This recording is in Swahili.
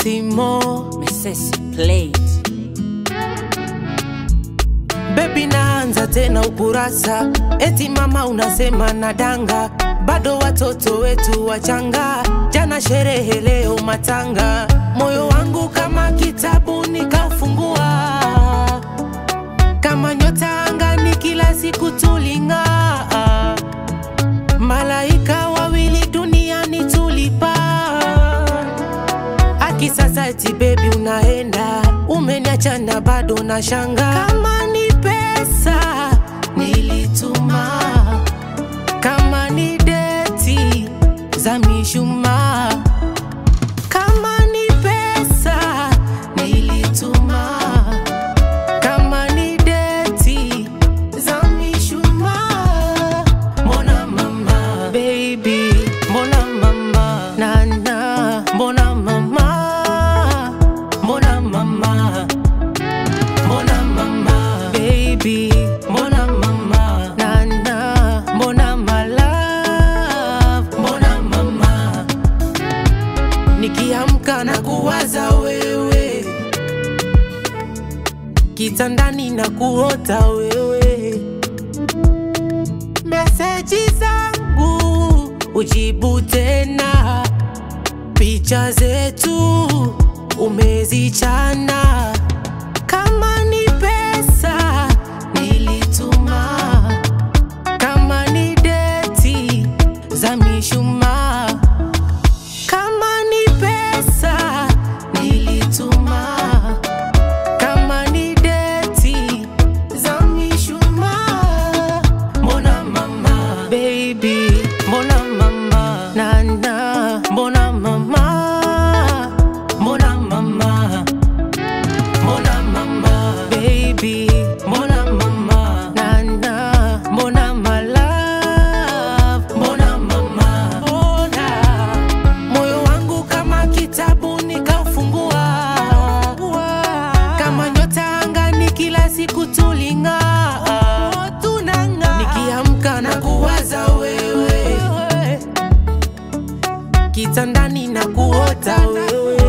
Simo Mesesi Plate. Baby naanza tena ukurasa, eti mama unasema nadanga, bado watoto wetu wachanga, jana sherehe leo matanga, moyo wangu kama kitabu nikafungua, kama nyota angani kila siku tuling'aa, malaika wawili duniani tulipaa Aki sasa eti baby unaenda, umeniacha na bado na shanga. Kama ni pesa nilituma, kama ni deti za mishumaa, kama ni pesa nilituma, kama ni deti za mishumaa. Mbona mama baby, mbona mama nana, mbona mama, mbona mama, mbona mama baby, mbona mama nana, mbona my love, mbona mama nikiamka na kuwaza wewe, kitandani na kuota wewe meseji zangu ujibu tena, picha zetu umezichana. Kama ni pesa nilituma, kama ni deti za mishumaa, kama ni pesa nilituma, kama ni deti za mishumaa. Mbona mama baby, mbona mama nana, mbona mama, mbona mama, mbona mama baby, mbona mama nana, mbona my love, mbona mama, mbona moyo wangu kama kitabu nikaufungua, kama nyota angani kila siku tuling'aa, tunang'aa, nikiamka na kuwaza wewe, kitandani na kuota wewe